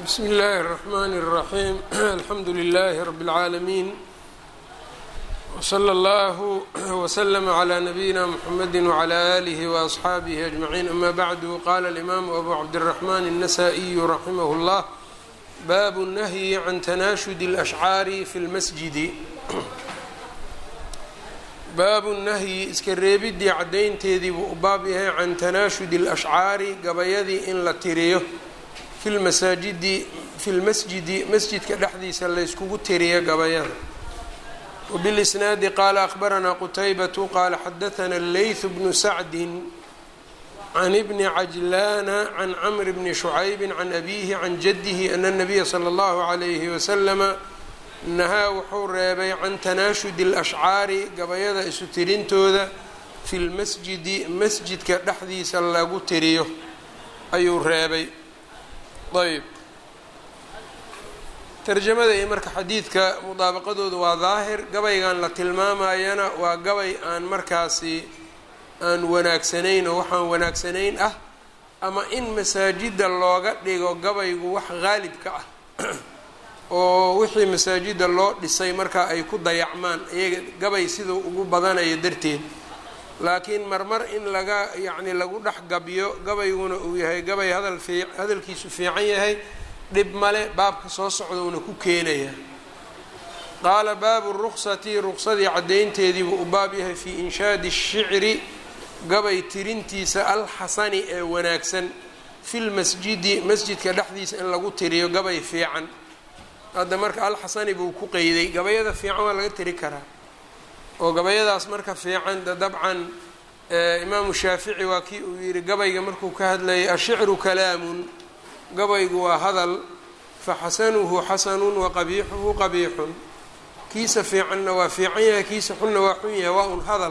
bsm اllh الرحmn الرaحيم alxamdu لlh رb العaalمين وslى اllه وsلم عlى نbyina mحamd وعlى آlه وأصxaabه أجمعين أma bعd qala الإmam أbu cabdالرحmn النsائي raximh الllah bab النhyi عan تnashud الأشhcاar fi اlmasjid baabu nahyi iska reebidii caddaynteedii buu u baab yahay can tanaashudi اlashcaari gabayadii in la tiriyo fi lmasaajidi fi lmasjidi masjidka dhexdiisa layskugu tiriyo gabayada wbilisnaadi qaala akhbaranaa qutaybatu qaala xadaثna leyth bnu sacdi can ibni cajlaana can camr bni shucaybi can abihi can jadihi ana الnabiya slى اllahu عalayhi waslama nahaa wuxuu reebay can tanaashudi alashcaari gabayada isu tirintooda fi lmasjidi masjidka dhexdiisa lagu tiriyo ayuu reebay ayb tarjamada iyo marka xadiidka mudaabaqadooda waa daahir gabaygan la tilmaamayana waa gabay aan markaasi aan wanaagsanayn oo waxaan wanaagsanayn ah ama in masaajida looga dhigo gabaygu wax qaalibka ah oo wixii masaajida loo dhisay markaa ay ku dayacmaan iyaga gabay siduu ugu badanayo darteed laakiin marmar in laga yacni lagu dhex gabyo gabayguna uu yahay gabay hadal fii hadalkiisu fiican yahay dhib male baabka soo socdowna ku keenaya qaala baabu ruksati ruqsadii caddaynteediibuu u baab yahay fii inshaadi shicri gabay tirintiisa alxasani ee wanaagsan fi lmasjidi masjidka dhexdiisa in lagu tiriyo gabay fiican hadda marka alxasani buu ku qeyday gabayada fiican waa laga tiri karaa oo gabayadaas marka fiican de dabcan imaamu shaafici waa kii uu yihi gabayga markuu ka hadlayay ashicru kalaamun gabaygu waa hadal faxasanuhu xasanun waqabiixuhu qabiixun kiisa fiicanna waa fiican yahay kiisa xunna waa xun yahay waa un hadal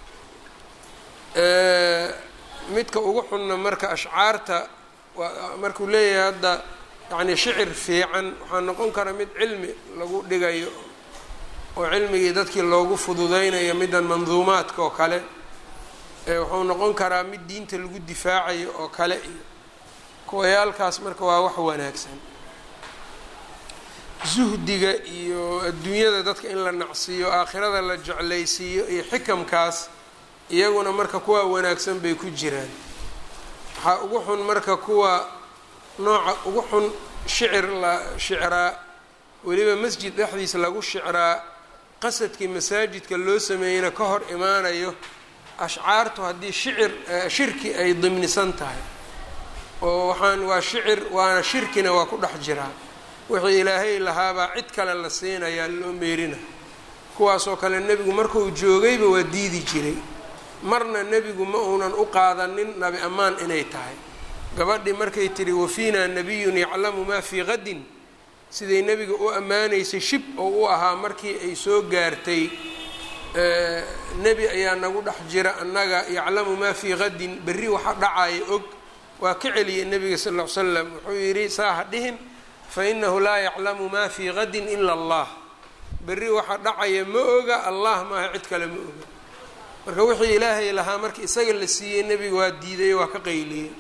midka ugu xunna marka ashcaarta markuu leeyahay hadda yacni shicir fiican waxaa noqon kara mid cilmi lagu dhigayo oo cilmigii dadkii loogu fududeynayo middan manduumaadka oo kale wuxuu noqon karaa mid diinta lagu difaacayo oo kale iyo kuwayaalkaas marka waa wax wanaagsan zuhdiga iyo adduunyada dadka in la nacsiiyo aakhirada la jeclaysiiyo iyo xikamkaas iyaguna marka kuwa wanaagsan bay ku jiraan waxaa ugu xun marka kuwa nooca ugu xun shicir la shicraa weliba masjid dhexdiisa lagu shicraa qasadkii masaajidka loo sameeyeyna ka hor imaanayo ashcaartu haddii shicir shirki ay dimnisan tahay oo waxaan waa shicir waana shirkina waa ku dhex jiraa wixii ilaahay lahaabaa cid kale la siinayaa loo meerina kuwaasoo kale nebigu markuu joogayba waa diidi jiray marna nebigu ma uunan u qaadanin nabi ammaan inay tahay gabadhii markay tidhi wafiinaa nabiyun yaclamu maa fii qadin siday nebiga u ammaanaysay shib oo u ahaa markii ay soo gaartay nebi ayaa nagu dhex jira annaga yaclamu maa fii qadin berri waxa dhacaya og waa ka celiyay nebiga sal ll ly slam wuxuu yidhi saa ha dhihin fa inahu laa yaclamu maa fii qadin ila allah berri waxa dhacaya ma oga allah maaha cid kale ma oga marka wixii ilaahay lahaa marka isaga la siiyey nebiga waa diiday waa ka qayliyey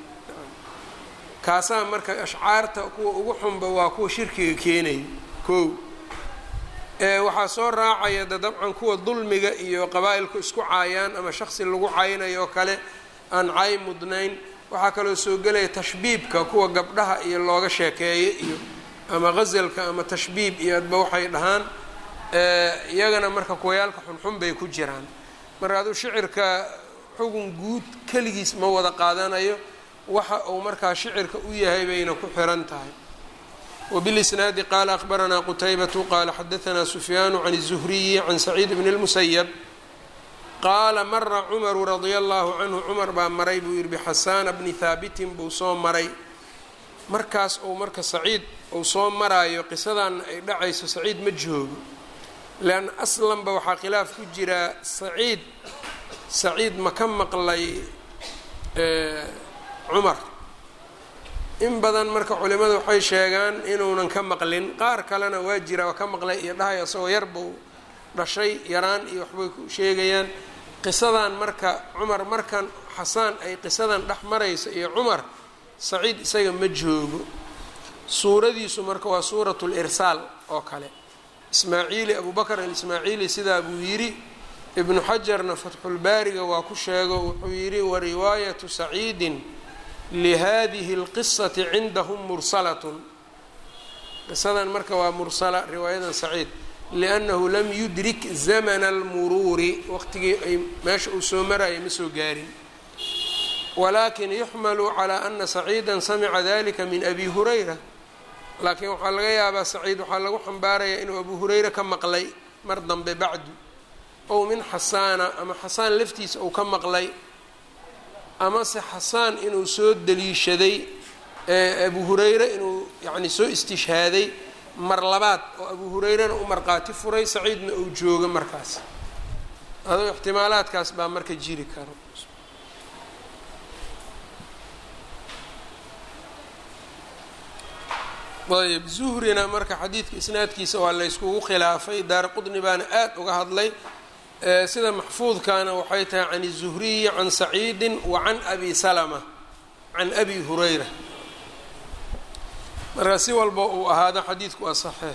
kaasaa marka ashcaarta kuwa ugu xunba waa kuwa shirkiga keenaya kow waxaa soo raacaya de dabcan kuwa dulmiga iyo qabaa-ilku isku caayaan ama shaksi lagu caynayo oo kale aan caay mudnayn waxaa kaloo soo gelaya tashbiibka kuwa gabdhaha iyo looga sheekeeyo iyo ama ghasalka ama tashbiib iyo adba waxay dhahaan iyagana marka kuwayaalka xunxun bay ku jiraan marka aduu shicirka xugun guud keligiis ma wada qaadanayo waxa uu markaa shicirka u yahay bayna ku xiran tahay wbilisnaadi qaala akhbaranaa qutaybatu qaala xadaanaa sufyaanu can الzuhriyi can saciid bn اlmusayab qaala mara cumaru radia allahu canhu cumar baa maray buu yihi bixasaana bni haabitin buu soo maray markaas uu marka saciid uu soo maraayo qisadaana ay dhacayso saciid ma joogo leanna aslanba waxaa khilaaf ku jiraa saciid saciid ma ka maqlay cumar in badan marka culimada waxay sheegaan inuunan ka maqlin qaar kalena waa jira waa ka maqlay iyo dhahay isagoo yar buu dhashay yaraan iyo waxbay ku sheegayaan qisadan marka cumar markan xasaan ay qisadan dhex maraysa iyo cumar saciid isaga ma joogo suuradiisu marka waa suuratu lirsaal oo kale ismaaciili abu bakr alismaaciili sidaa buu yidhi ibnu xajarna fatxulbaariga waa ku sheego wuxuu yidhi wariwaayatu saciidin lihadihi اlqisati cindahum mursalatun qisadan marka waa mursala riwaayadan saciid liannahu lam yudrik zamana almuruuri waqtigii ay meesha uu soo maraya ma soo gaarin walakin yuxmalu calaa ana saciida samica dalika min abi hurayra laakiin waxaa laga yaabaa saciid waxaa lagu xambaarayaa inuu abu hurayra ka maqlay mar dambe bacdu ow min xasaana ama xasaan laftiisa uu ka maqlay amase xasaan inuu soo daliishaday abu hurayre inuu yacni soo istishhaaday mar labaad oo abu hurayrena u marqaati furay saciidna uu joogo markaas adoo ixtimaalaadkaas baa marka jiri karo ayb zuhrina marka xadiidka isnaadkiisa waa layskugu khilaafay daar qudni baana aad uga hadlay sida maxfuudkana waxay tahay can الzuhriyi can saciidi wa can abi salama can abi hurayra marka si walba uu ahaado xadiidku waa saxiix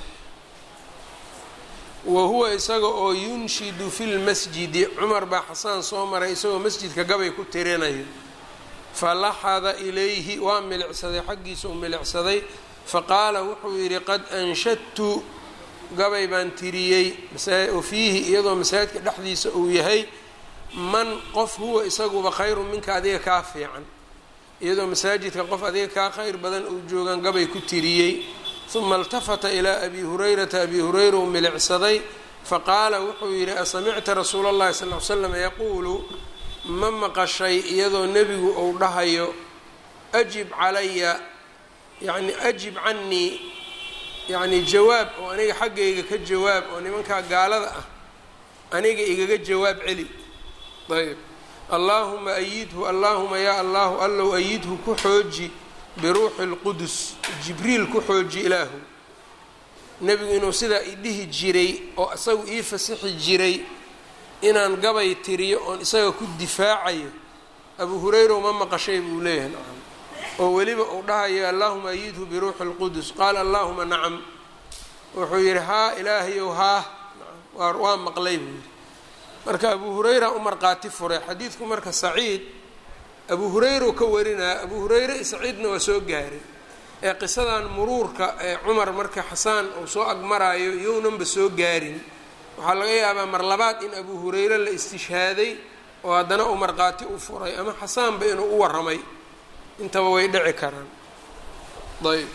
wa huwa isaga oo yunshidu fi lmasjidi cumar baa xasaan soo maray isagoo masjidka gabay ku tirinayo falaxada ilayhi waa milicsaday xaggiisa u milicsaday faqaala wuxuu yidhi qad anshadtu gabay baan tiriyey oo fiihi iyadoo masaajidka dhexdiisa uu yahay man qof huwa isaguba khayru minka adiga kaa fiican iyadoo masaajidka qof adiga kaa khayr badan uu joogaan gabay ku tiriyey uma iltafata ilaa abi hurayrata abi hurayra uu milicsaday faqaala wuxuu yidhi asamicta rasuula اllahi sal l slam yaquulu ma maqashay iyadoo nebigu uu dhahayo ajib calaya yacni ajib cannii yacni jawaab oo aniga xaggayga ka jawaab oo nimankaa gaalada ah aniga igaga jawaab celi ayb allaahuma ayidhu allaahuma yaa allahu allow ayidhu ku xooji biruuxi اlqudus jibriil ku xooji ilaahu nebigu inuu sidaa idhihi jiray oo isagu ii fasixi jiray inaan gabay tiriyo oon isaga ku difaacayo abu hurayra uma maqashay buu leeyahay nacam oo weliba uu dhahayo allahuma ayidhu biruuxi اlqudus qaala allahuma nacam wuxuu yidhi haa ilaahayow haa waa maqlay buu yidhi marka abu hurayra u marqaati furay xadiidku marka saciid abu hurayra ka warinaya abu hurayre saciidna waa soo gaaray ee qisadan muruurka ee cumar marka xasaan uu soo agmaraayo yownanba soo gaarin waxaa laga yaabaa mar labaad in abu hurayre la istishhaaday oo haddana uu marqaati u furay ama xasaanba inuu u waramay intaba way dhici karaan ayb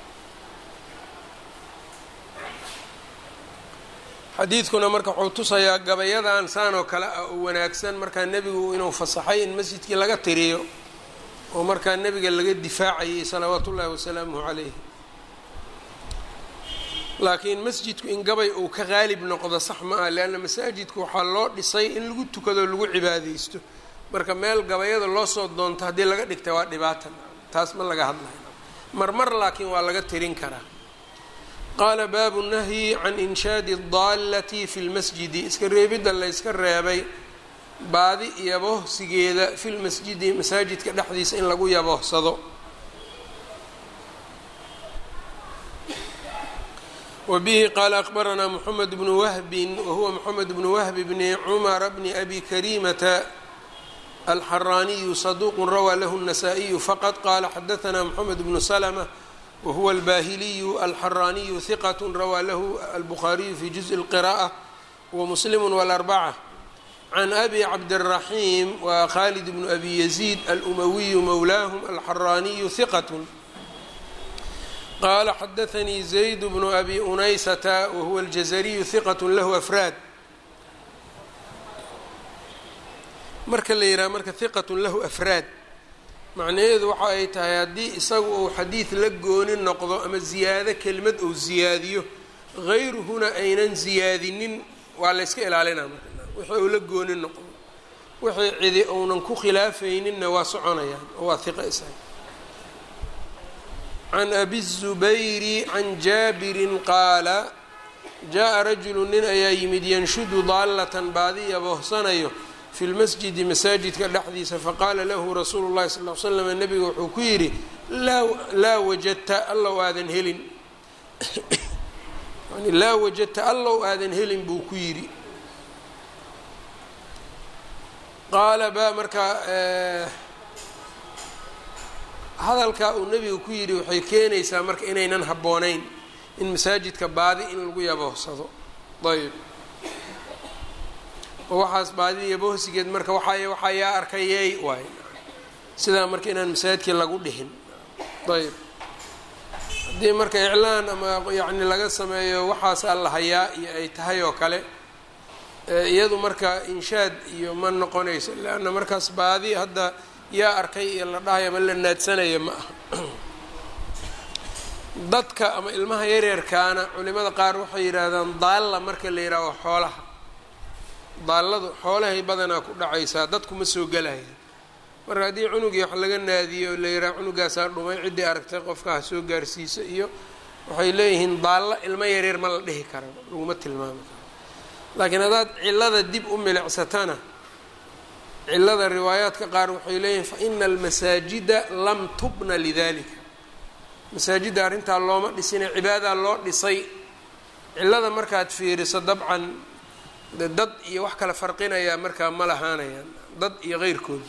xadiidkuna marka wuxuu tusayaa gabayadan saan oo kale ah oo wanaagsan markaa nebigu inuu fasaxay in masjidkii laga tiriyo oo markaa nebiga laga difaacayay salawaatu ullaahi wasalaamuhu calayh laakiin masjidku in gabay uu ka qaalib noqdo sax ma ah leanna masaajidku waxaa loo dhisay in lagu tukado lagu cibaadeysto marka meel gabayada loo soo doonto haddii laga dhigta waa dhibaatan taas ma laga hadlayo marmar laakiin waa laga tirin karaa qaala baabu nahyi can inshaadi اdaallati fi lmasjidi iska reebidda layska reebay baadi yabohsigeeda fi lmasjidi masaajidka dhexdiisa in lagu yabohsado wa bihi qaala akbaranaa moxamed bnu wahbin wahuwa moxamed bnu wahbi bni cumara bni abi karimata alxaraaniyu saduuqu rawaa lahu الnasaa-iyu faqad qaala xadaanaa moxamed bnu slma whuwa albahiliyu alxaraaniyu hiqat rawaa lahu albukhaariyu fi juزءi اlqiraءة wamuslimu wاlarbaca can abi cabdالraxiim wa khalid bnu abi yaziid alumawiyu mowlaahum alxaraaniyu hiqat qaala xadaanii zayd bnu abi unaysata wahuwa aljazariyu hiqat lahu afraad marka la yidhaha marka hiqat lahu afraad macnaheedu waxa ay tahay haddii isagu uu xadiid la gooni noqdo ama ziyaado kelimad uu ziyaadiyo hayruhuna aynan ziyaadinin waa layska ilaalinaa marka wixii uu la gooni noqdo wixii cidi uunan ku khilaafayninna waa soconayaan oo waa hiqa isaga can abi الzubayri can jaabirin qaala jaa-a rajulu nin ayaa yimid yanshudu daallatan baadiya bohsanayo fi lmasjidi masaajidka dhexdiisa faqaala lahu rasuulu llahi sal l slam nebiga wuxuu ku yidhi laa laa wajadta allow aadan helin yani laa wajadta allow aadan helin buu ku yidhi qaala ba markaa hadalkaa uu nebiga ku yidhi waxay keenaysaa marka inaynan habboonayn in masaajidka baadi in lagu yaboohsado ayb oo waxaas baadida yabohsigeed marka waxay waxaa yaa arkayey waay sidaa marka inaan masaajidkii lagu dhihin ayb haddii marka iclaan ama yacni laga sameeyo waxaasaa la hayaa iyo ay tahay oo kale iyadu marka inshaad iyo ma noqonayso leanna markaas baadi hadda yaa arkay iyo la dhahayo ama la naadsanaya ma aha dadka ama ilmaha yaryarkaana culimada qaar waxay yidhaahdaan daalla marka la yidhaaho xoolaha daalladu xoolahay badanaa ku dhacaysaa dadkuma soo gelaya marka haddii cunugii wax laga naadiyo la yidhaha cunugaasaa dhumay ciddii aragtay qofka ha soo gaarsiisa iyo waxay leeyihiin daalla ilmo yaryar ma la dhihi kara laguma tilmaami karo laakiin haddaad cillada dib u milicsatana cillada riwaayaadka qaar waxay leeyihiin fa ina almasaajida lam tubna lidalika masaajidda arrintaa looma dhisine cibaadaa loo dhisay cillada markaad fiiriso dabcan dad iyo wax kala farqinayaa markaa ma lahaanayaan dad iyo qeyrkooda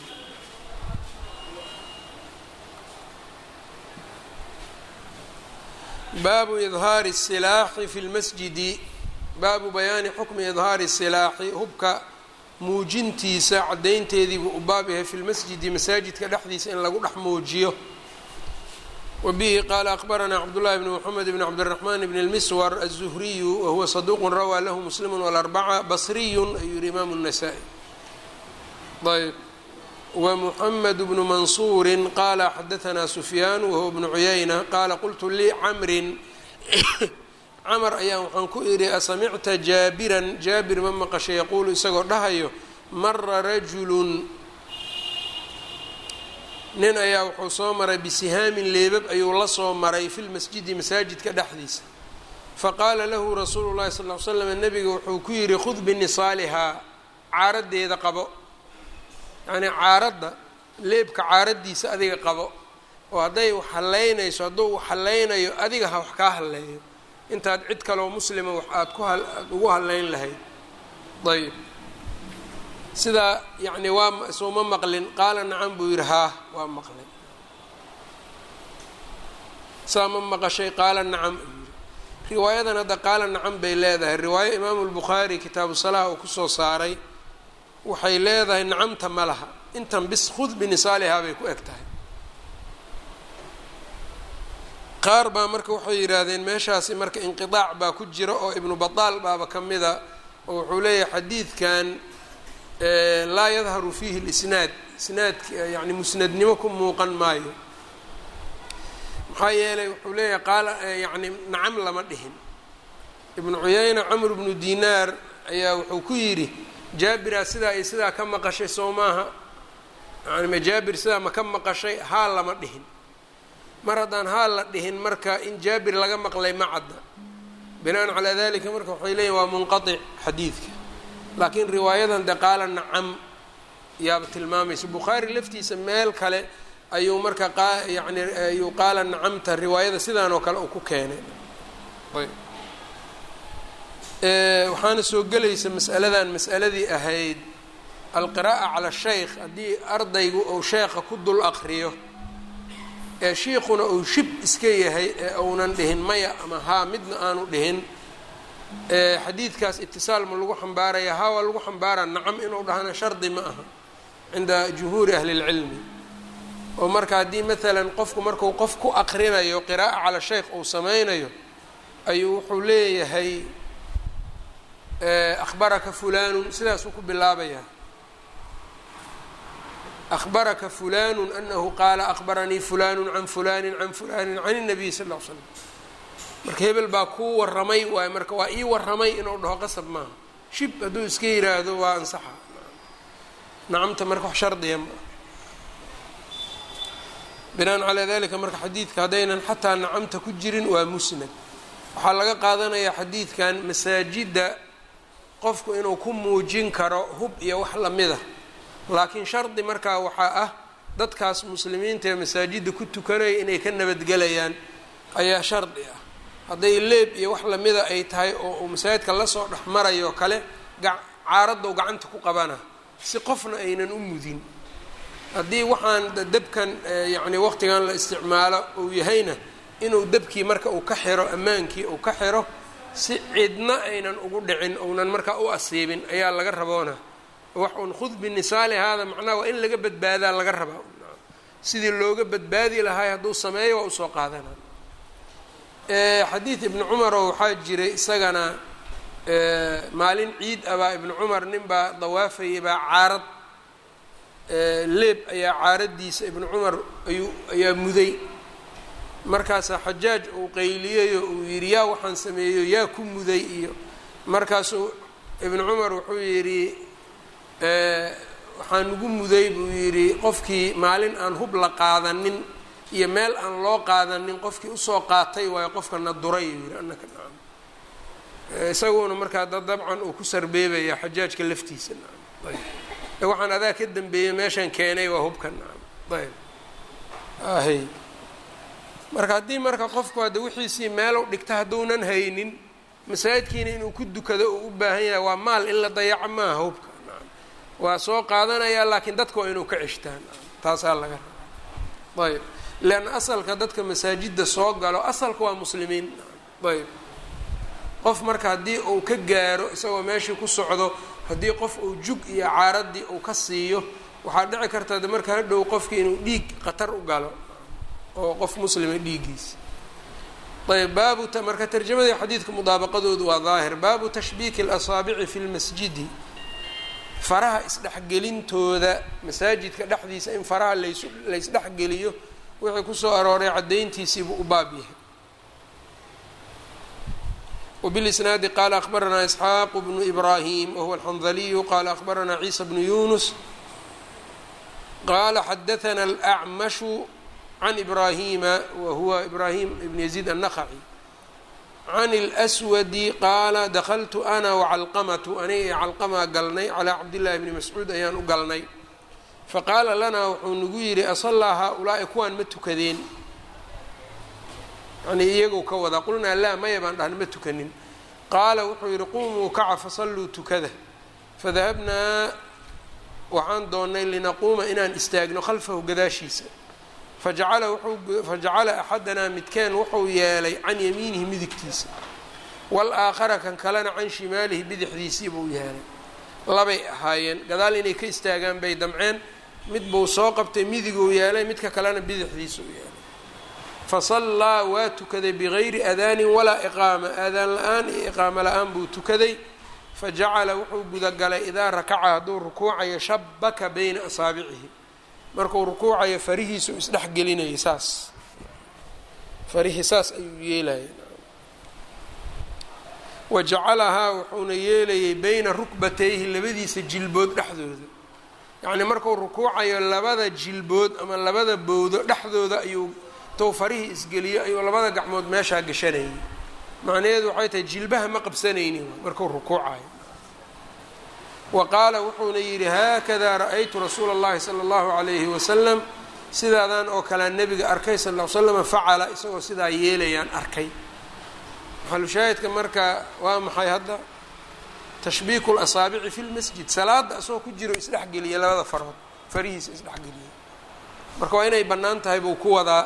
baabu idhaari الsilaaxi fi lmasjidi baabu bayaani xukmi idhaari silaaxi hubka muujintiisa caddaynteediibuu u baab yahay fi lmasjidi masaajidka dhexdiisa in lagu dhex muujiyo wa bihi qaala akbaranaa cabdullahi bni moxamed bni cabdiraxmaan bni lmiswar aلzuhriyu wahuwa saduuqun rawaa lahu muslimu walarbaca basriyun ayuu yihi imaamu الnasaa-i ayb wmuxamed bnu mansuuri qaala xadaanaa sufyaan wahuwa bnu cuyayna qaala qultu lii camrin camar ayaan waxaan ku idhi asamicta jaabiran jaabir ma maqashay yaquulu isagoo dhahayo mara rajulun nin ayaa wuxuu soo maray bisihaamin leebab ayuu la soo maray fi lmasjidi masaajidka dhexdiisa faqaala lahu rasuulu llahi sal l slam nabiga wuxuu ku yidhi khud binisaalihaa caaradeeda qabo yacnii caaradda leebka caaraddiisa adiga qabo oo hadday wax hallaynayso hadduu wax hallaynayo adiga ha wax kaa halleeyo intaad cid kaloo muslima wax aad ku aad ugu hallayn lahayd ayb sidaa yacni waa suuma maqlin qaala nacam buu yidhi haa waa maqlay saa ma maqashay qaala nacam riwaayadan hadda qaala nacam bay leedahay riwaayo imaamu lbukhaari kitaabu salaha uu kusoo saaray waxay leedahay nacamta ma laha intan bis khud binisaalihaa bay ku eg tahay qaar baa marka waxay yidhaahdeen meeshaasi marka inqidaac baa ku jira oo ibnu bataal baaba ka mida oo wuxuu leeyahay xadiidkan laa yadharu fiihi lisnaad isnaadka yani musnadnimo ku muuqan maayo maxaa yeelay wuxuu leeyahay qaala yani nacam lama dhihin ibnu cuyayna camr bnu dinaar ayaa wuxuu ku yidhi jaabiraa sidaa iyo sidaa ka maqashay soo maaha yani ma jaabir sidaa ma ka maqashay haa lama dhihin mar haddaan haa la dhihin marka in jaabir laga maqlay ma cadda binaan calaa dalika marka waxay leeyihin waa munqatic xadiidka laakiin riwaayadan de qaala nacam yaaba tilmaamaysa bukhaari laftiisa meel kale ayuu marka qa yani ayuu qaala nacamta riwaayada sidaan oo kale uu ku keenay waxaana soo gelaysa mas'aladan mas'aladii ahayd alqiraa'a cala shaykh haddii ardaygu uu sheekha ku dul aqriyo ee shiikhuna uu shib iska yahay ee uunan dhihin maya ama haa midna aanu dhihin xadiidkaas itisaal ma lagu xambaaraya haa waa lagu xambaaraa nacam inuu dhahana shardi ma aha cinda jumhuuri ahli اlcilmi oo marka haddii maalan qofku marku qof ku aqrinayo qiraa'a cala shaykh uu sameynayo ayuu wuxuu leeyahay akhbaraka fulanun sidaasuu ku bilaabayaa akhbaraka fulanu anahu qaala akhbaranii fulanu can fulani can fulani can الnabiy sal ll l slam marka hebel baa kuu waramay waay marka waa ii waramay inuu dhaho qasab maaha shib hadduu iska yiraahdo waa ansaxa nacamta marka wax shardiya maa binaan calaa dalika marka xadiidka haddaynan xataa nacamta ku jirin waa musnad waxaa laga qaadanayaa xadiidkan masaajidda qofku inuu ku muujin karo hub iyo wax lamida laakiin shardi markaa waxaa ah dadkaas muslimiinta ee masaajidda ku tukanaya inay ka nabadgelayaan ayaa shardi ah hadday leeb iyo wax lamida ay tahay oo uu masaajidka lasoo dhex marayo kale caaraddow gacanta ku qabana si qofna aynan u mudin haddii waxaan dabkan yacni waqtigan la isticmaalo uu yahayna inuu dabkii marka uu ka xiro ammaankii uu ka xiro si cidna aynan ugu dhicin ounan markaa u asiibin ayaa laga raboona wax un khud binisaali haada macnaha waa in laga badbaadaa laga rabaa sidii looga badbaadi lahaay hadduu sameeyo waa usoo qaadana xadiid ibni cumaroo waxaa jiray isagana maalin ciid abaa ibni cumar nin baa dawaafayay baa caarad leeb ayaa caaraddiisa ibni cumar ayuu ayaa muday markaasaa xajaaj uu qayliyeyo uu yidhi yaa waxaan sameeyo yaa ku muday iyo markaasuu ibnu cumar wuxuu yidhi waxaan ugu muday buu yidhi qofkii maalin aan hub la qaadanin iyo meel aan loo qaadanin qofkii usoo qaatay waayo qofka na duray yuu yidhi annaka nacam isaguna markaa da dabcan uu ku sarbeebaya xajaajka laftiisa nacam ayb waxaan adaa ka dambeeyey meeshan keenay waa hubka nacam ayb ahy marka haddii marka qofku hadda wixiisii meelow dhigta hadduunan haynin masaajidkiina inuu ku dukado uu u baahan yahay waa maal in la dayaco maaha hubka waa soo qaadanayaa laakiin dadka waa inuu ka ceshtaan taasaa laga rabaa ayb leanna asalka dadka masaajidda soo galo asalka waa muslimiin ayb qof marka haddii uu ka gaaro isagoo meeshii ku socdo haddii qof uu jug iyo caaradii uu ka siiyo waxaa dhici karta de marka hadhow qofkii inuu dhiig khatar u galo oo qof muslima dhiiggiisa ayb baabu marka tarjamadii xadiidka mudaabaqadoodu waa daahir baabu tashbiiki اlasaabici fi lmasjidi faraha isdhexgelintooda masaajidka dhexdiisa in faraha lays laysdhexgeliyo wixii kusoo arooray caddayntiisiibuu u baab yahay wbilisnaadi qaala akhbaranaa isxaaqu bnu ibraahim wahuwa alxandaliyu qaala akhbaranaa ciisa bnu yunus qaala xadaana alacmashu can ibraahima wa huwa ibraahim ibn yaziid annaqaci can اlswadi qaala dakltu ana wacalqamatu aniga iyo calqamaa galnay calaa cabdillahi bni mascuud ayaan u galnay faqaala lanaa wuxuu nagu yidhi asallaa haa-ulaa'i kuwaan ma tukadeen yani iyagou ka wadaa qulnaa laa maya baan dhahna ma tukanin qaala wuxuu yidhi qumuu kaca fasalluu tukada fadahabnaa waxaan doonnay linaquuma inaan istaagno khalfahu gadaashiisa fajacala wuxuu fajacala axadanaa midkeen wuxuu yeelay can yamiinihi midigtiisa wal-aakhara kan kalena can shimaalihi bidixdiisii buu yeelay labay ahaayeen gadaal inay ka istaagaan bay damceen mid buu soo qabtay midiguu yeelay midka kalena bidixdiisa u yeelay fasallaa waa tukaday bigayri adaanin walaa iqaama aadaan la-aan iyo iqaamo la-aan buu tukaday fajacala wuxuu gudagalay idaa rakaca hadduu rukuucayo shabaka bayna asaabicihi markuu rukuucayo farihiisu isdhex gelinayay saas farihii saas ayuu yeelayay wa jacalahaa wuxuuna yeelayay bayna rukbatayhi labadiisa jilbood dhexdooda yacnii markuu rukuucayo labada jilbood ama labada bowdo dhexdooda ayuu tou farihii isgeliyo ayuu labada gacmood meeshaa gashanayay macnaheedu waxay tahay jilbaha ma qabsanaynin markuu rukuucayo wa qaala wuxuuna yidhi haakadaa ra-aytu rasuula اllahi sala اllahu calayhi wasalam sidaadan oo kalea nebiga arkay sal l slama facala isagoo sidaa yeelayaan arkay maxalushaahidka marka waa maxay hadda tashbiiku lasaabici fi lmasjid salaada isagoo ku jiro isdhexgeliya labada farood farihiisa isdhexgeliya marka waa inay bannaan tahay buu ku wadaa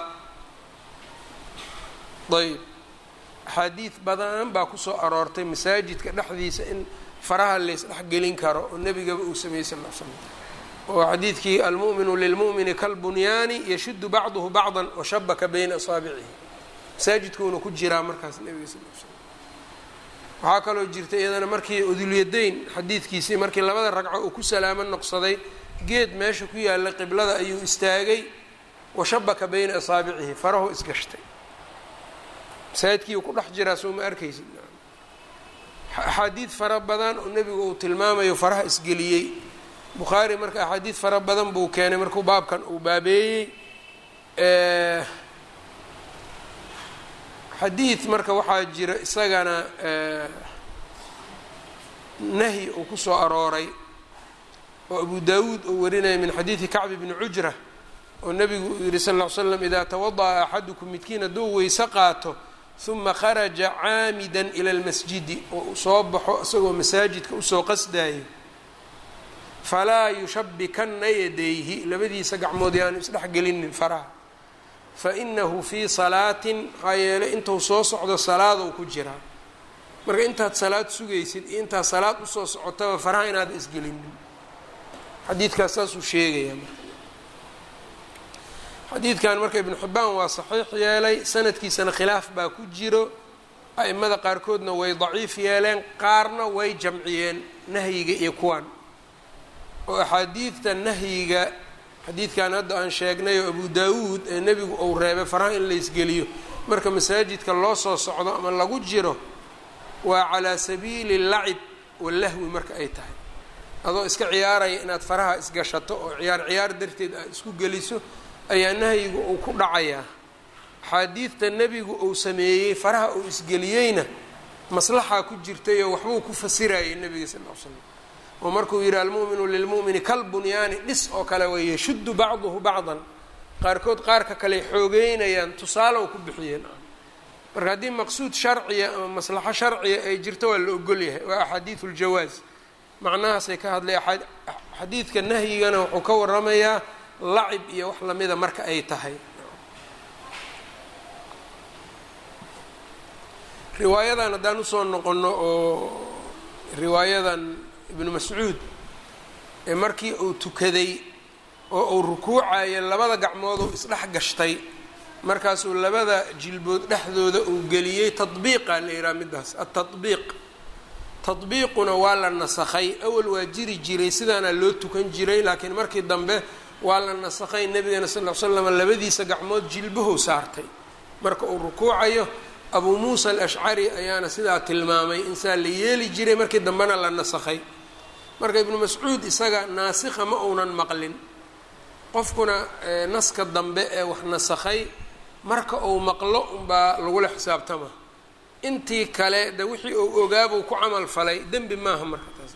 ayb axaadiid badan baa kusoo aroortay masaajidka dhexdiisa in faraha laysdhexgelin karo oo nebigaba uu sameeyey sal l slam oo xadiidkii almu'minu lilmu'mini kalbunyaani yashudu bacduhu bacdan washabaka bayna asaabicihi masaajidkuuna ku jiraa markaas nebiga sal l slam waxaa kaloo jirta iyadana markii udulyadayn xadiidkiisii markii labada ragco uu ku salaamo noqsaday geed meesha ku yaalla qiblada ayuu istaagay washabaka bayna asaabicihi farahu isgashtay masaajidkiiu ku dhex jiraa soo ma arkaysid axaadiid fara badan oo nebigu uu tilmaamayo faraha isgeliyey bukhaari marka axaadiid fara badan buu keenay markuu baabkan uu baabeeyey xadiid marka waxaa jira isagana nahyi uu kusoo arooray oo abu daawuud uu warinaya min xadiidi kacbi bni cujra oo nebigu uu yihi sal ll ly slam idaa tawada'a axadukum midkiin hadduu weyse qaato huma kharaja caamidan ila lmasjidi oo uu soo baxo isagoo masaajidka usoo qasdayo falaa yushabikanna yadayhi labadiisa gacmood yaanu isdhexgelinin faraha fa inahu fii salaatin maxaa yeelay intuu soo socdo salaadou ku jiraa marka intaad salaad sugaysid iyo intaad salaad usoo socotaba faraha inaada isgelinin xadiidkaas saasuu sheegaya marka xadiidkan marka ibnu xibbaan waa saxiix yeelay sanadkiisana khilaaf baa ku jiro a'imada qaarkoodna way daciif yeeleen qaarna way jamciyeen nahyiga iyo kuwan oo axaadiidta nahyiga xadiidkan hadda aan sheegnay oo abu daawuud ee nebigu uu reebay faraha in la isgeliyo marka masaajidka loo soo socdo ama lagu jiro waa calaa sabiili lacib walahwi marka ay tahay adoo iska ciyaaraya inaad faraha isgashato oo ciyaar ciyaar darteed aad isku geliso ayaa nahyigu uu ku dhacayaa axaadiidta nebigu uu sameeyey faraha uu isgeliyeyna maslaxaa ku jirtay oo waxbuu ku fasirayay nebiga sal l l slam oo markuu yidhi almu'minu lilmu'mini kalbunyaani dhis oo kale way yashuddu bacduhu bacdan qaarkood qaarka kale xoogeynayaan tusaalow ku bixiyeen marka haddii maqsuud sharciya ama maslaxo sharciya ay jirto waa la ogolyahay waa axaadiidu ljawaaz macnahaasay ka hadlay xadiidka nahyigana wuxuu ka waramayaa lacib iyo wax lamida marka ay tahay riwaayadan haddaan usoo noqono oo riwaayadan ibnu mascuud ee markii uu tukaday oo uu rukuucayo labada gacmood uu isdhex gashtay markaasuu labada jilbood dhexdooda uu geliyey tadbiiqa la yidhaha midaas atadbiiq tadbiiquna waa la nasakhay awal waa jiri jiray sidaana loo tukan jiray laakiin markii dambe waa la nasakhay nebigana sal ll ly slam labadiisa gacmood jilbahow saartay marka uu rukuucayo abuu muusa alashcari ayaana sidaa tilmaamay insaa la yeeli jiray markii dambena la nasakhay marka ibnu mascuud isaga naasikha ma uunan maqlin qofkuna naska dambe ee wax nasakhay marka uu maqlo unbaa lagula xisaabtama intii kale de wixii uu ogaabuu ku camal falay dembi maaha marka taas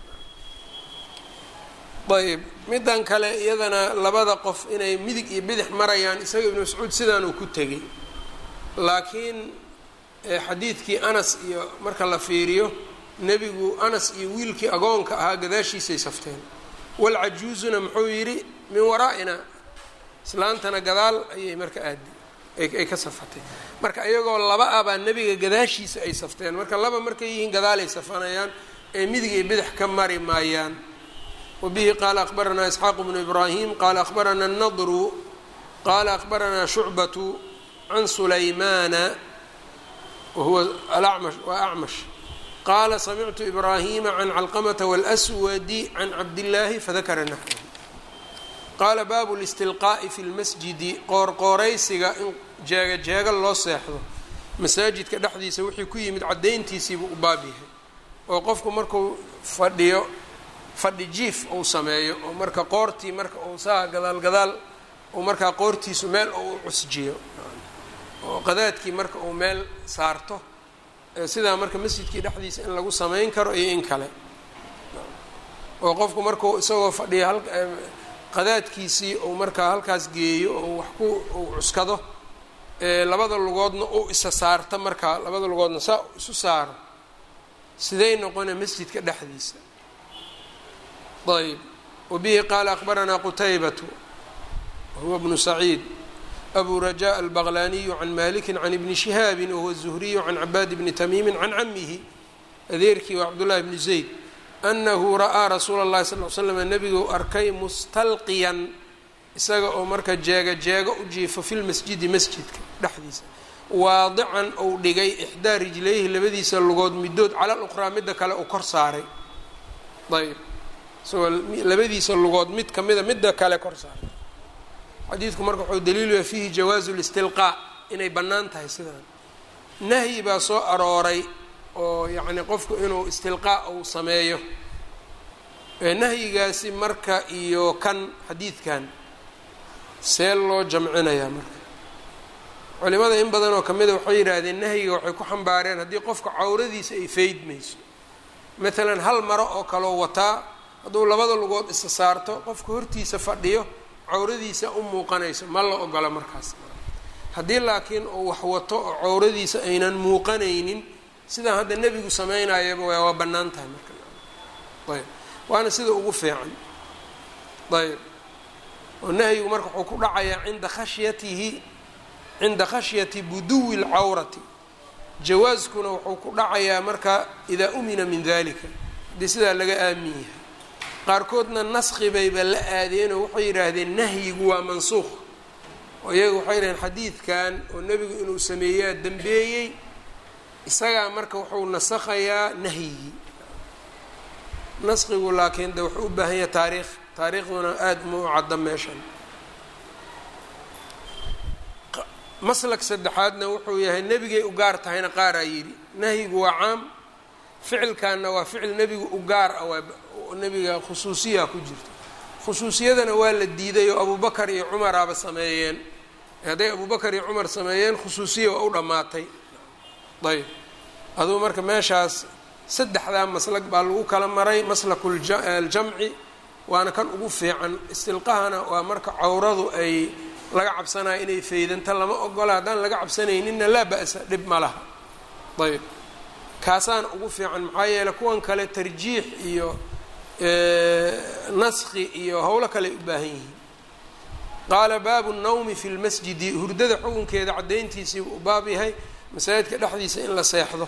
ayb middan kale iyadana labada qof inay midig iyo bidix marayaan isaga ibnu mascuud sidaanuu ku tegay laakiin xadiidkii anas iyo marka la fiiriyo nebigu anas iyo wiilkii agoonka ahaa gadaashiisay safteen walcajuuzuna muxuu yidhi min waraa'ina islaantana gadaal ayay marka aadi ay ka safatay marka iyagoo laba ah baa nebiga gadaashiisa ay safteen marka laba markay yihiin gadaalay safanayaan ee midig iyo bidix ka mari maayaan wabihi qaala akhbaranaa isxaaq bnu ibraahim qaala akhbaranaa nadru qaala akhbaranaa shucbatu can sulaymaana wahuwa alacmash waa acmash qaala samictu ibraahima can calqamata wاlswadi can cabdillaahi fadakara naxwahu qaala baabu listilqaa'i fi lmasjidi qoorqooraysiga in jeega jeega loo seexdo masaajidka dhexdiisa wixii ku yimid caddayntiisiibuu u baab yahay oo qofku markuu fadhiyo fadhi jiif uu sameeyo oo marka qoortii marka uu saa gadaal gadaal uu markaa qoortiisu meel uu cusjiyo oo qadaadkii marka uu meel saarto sidaa marka masjidkii dhexdiisa in lagu samayn karo iyo in kale oo qofku markuu isagoo fadhiya hal qadaadkiisii uu markaa halkaas geeyo oo wax ku uu cuskado labada lugoodna uu isa saarto markaa labada lugoodna saa isu saaro siday noqona masjidka dhexdiisa ayb wabihi qaala akbaranaa qutaybatu wahuwa bnu saciid abu rajaء albaqlaniyu can maliki can ibni shihaabi wahuwa الzuhriyu can cabaad bni tamiimi can camihi adeerkii waa cabdullahi bni zayd anahu ra'aa rasuula اllahi sal l slam nebiguu arkay mustalqiyan isaga oo marka jeega jeego u jiifo fi lmasjidi masjidka dhexdiisa waadican ou dhigay ixdaa rijlayhi labadiisa lugood midood cala luqraa midda kale uu kor saaray ayb isagoo labadiisa lugood mid kamida midda kale kor saaray xadiidku marka wuxuu daliiluyaa fiihi jawaazu listilqaa inay bannaan tahay sidaan nahyi baa soo arooray oo yacni qofku inuu istilqaa uu sameeyo nahyigaasi marka iyo kan xadiidkan see loo jamcinayaa marka culimada in badan oo kamida waxay yidhaahdeen nahyiga waxay ku xambaareen haddii qofka cawradiisa ay feydmayso maalan hal maro oo kaloo wataa hadduu labada lugood isa saarto qofka hortiisa fadhiyo cawradiisa u muuqanayso ma la ogola markaas haddii laakiin uu wax wato oo cawradiisa aynan muuqanaynin sidaan hadda nebigu samaynayaba waa bannaan tahay marka ayb waana sida ugu fiican ayb oo nahyigu marka wuxuu ku dhacayaa cinda khashyatihi cinda khashyati buduwi اlcawrati jawaaskuna wuxuu ku dhacayaa marka idaa umina min dalika haddii sidaa laga aamin yahay qaarkoodna naski bayba la aadeenoo waxay yidhaahdeen nahyigu waa mansuuq oo iyaga waxay yidhahdeen xadiidkan oo nebigu inuu sameeyaa dembeeyey isagaa marka wuxuu nasakhayaa nahyigii naskigu laakiin de wuxuu u baahan yahay taariikh taariikhduna aada ma u cadda meeshan maslak saddexaadna wuxuu yahay nebigay u gaar tahayna qaaraa yidhi nahyigu waa caam ficilkanna waa ficil nebigu u gaar ah waa nebiga khusuusiyaa ku jirta khusuusiyadana waa la diiday oo abubakar iyo cumaraaba sameeyeen hadday abubakar iyo cumar sameeyeen khusuusiya waa u dhammaatay ayb aduu marka meeshaas saddexdaa maslag baa lagu kala maray maslaku aljamci waana kan ugu fiican istilqahana waa marka cawradu ay laga cabsanaya inay faydanta lama ogola haddaan laga cabsanayninna laa ba'sa dhib ma laha ayb kaasaan ugu fiican maxaa yeeley kuwan kale tarjiix iyo naski iyo howlo kale ay u baahan yihiin qaala baabu nawmi fi lmasjidi hurdada xukunkeeda caddayntiisii u baab yahay masaajidka dhexdiisa in la seexdo